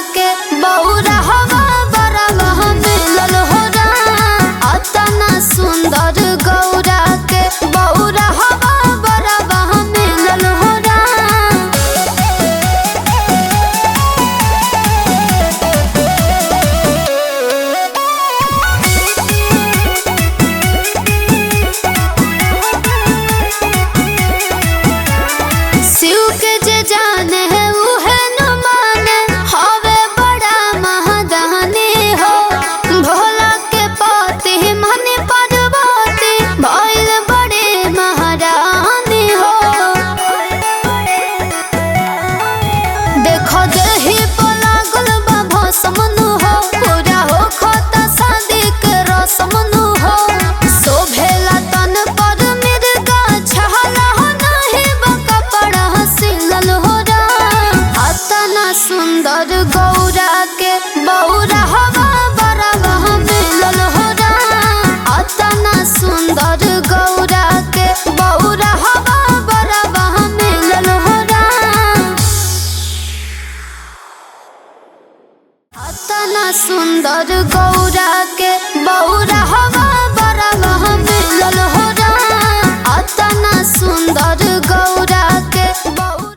के बौरा हवा बरवा मिलल हो अतना सुंदर गौरा के बौरा हवा बरवा मिलल हो शिव के जे जाने है उहे न माने हवे बड़ा महादानी हो भोला के पति मनि पार्वती भइल बड़े महारानी हो देखो देही पलागल बा भसमनु हो पूरा हो खता शादी के रसमनु हो शोभेला तन पर मिर्गा छहला हो नाही बा कपड़ा सिलल हो रा अतना सुंदर गौरा के बौरा हवा बरवा मिलल हो रा अतना सुंदर गौरा के बौरा हवा बरवा मिलल हो रा अतना सुंदर गौरा के बौरा हवा